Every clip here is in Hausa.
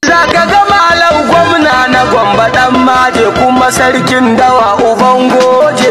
Za ka ga malam gwamna na gwamba ɗan maje kuma sarkin dawa uban goje.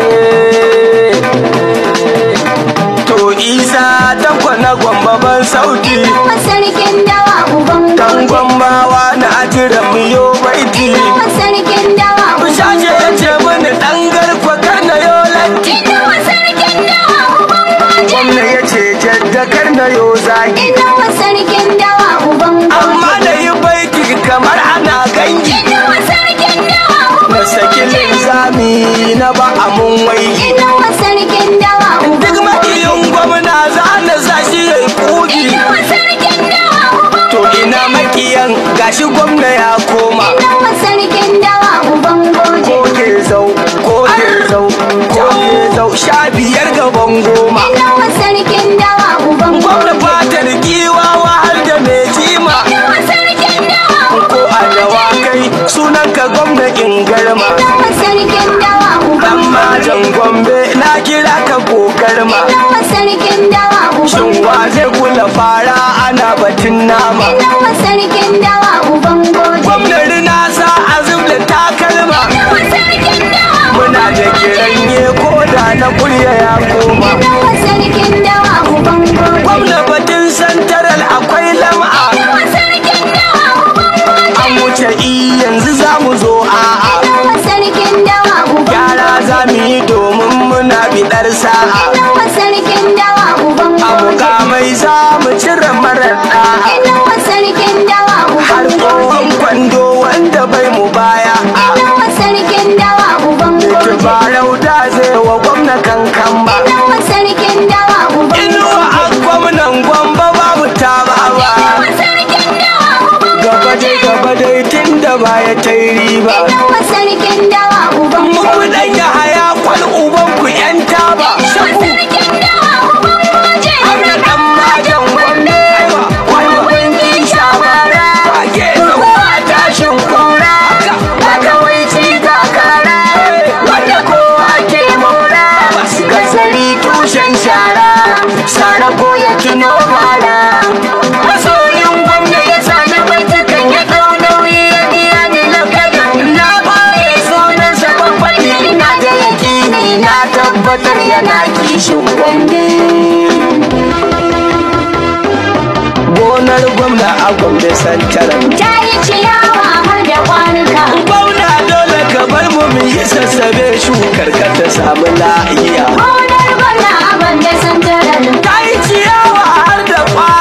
To isa tankwa na gwamba ban sauti. Nawa sarkin dawa uban Dan goje. gwambawa na ajira miyo baiti. Nawa sarkin dawa uban Shashe ya ce mini ɗan garkwa kar na yo latti. Nawa sarkin dawa uban goje. Gwamna ya ce jaddakar na yo zagi. Nawa sarkin dawa uban Amma goje. da yi baiti kamar ana gangi. Nawa sarkin dawa Na uban saki goje. linzami na ba a mun waigi. Nawa sarkin dawa uban Duk makiyin gwamna za na sa shi ya yi kugi. Nawa sarkin dawa uban To ina makiyan gashi gwamna ya koma. Nawa sarkin dawa uban goje. Ko ke zau, ko ke zau, ko ke zau, sha biyar gaban goma. Nawa sarkin dawa uban Gwamna goje. fatar giwa wahal da mai jima. Nawa sarkin dawa Ko a dawakai sunan ka gwamna garma. Nawa sarkin dawa uban Dan majan gombe na kira ka kokarma. Nawa sarkin dawa uban Shin wa zai kula fara ana batun nama. Nawa sarkin dawa uban goje. Gwamnati na sa azum da takalma. Nawa sarkin dawa Muna da kiranye ko da na kurya ya koma. Nawa sarkin dawa uban goje. Gwamna batun santaral akwai lam'a. Nawa sarkin dawa uban goje. An wuce i yanzu za mu zo a'a. Nawa sarkin dawa uban Gyara za mu yi domin muna biɗar sa'a. Nawa sarkin dawa uban A goje. mukamai za mu cire marar ɗa'a. Nawa sarkin dawa Har uban goje. tsohon kwando wanda bai mu baya. Nawa sarkin dawa uban goje. Tubarau da zai wa gwamna kankan ba. Nawa sarkin dawa uban Inuwa a gwamnan gwamba babu ta ba ba. Nawa sarkin dawa uban Gaba dai gaba dai tun da baya ta yi riba. Nawa sarkin dawa uban Muku dan ya haya kwal uban ku yan taba. Nawa sarkin dawa uban goje. Ana dan majan gwamne wani gunki shabara. Wage zuwa tashin kura. Ga kawai ci ga kara. Wanda kowa ke mora. Gazari tushen shara. Sara ko ya tuno bara. Masoyin gwamna ya sami baitukan ya ɗau nauyi ya biya ni na kada. Na baye sunansa babbaɗi ina da yakini na tabbatar yana kishin gwamne. Gonar gwamna a gwamna santaran. Ta yi ciyawa har da kwanuka. Gwamna dole ka bar mu mu yi sassabe shukar ka ta samu la'iya. Gonar gwamna a banda santarar. Ta yi ciyawa har da kwa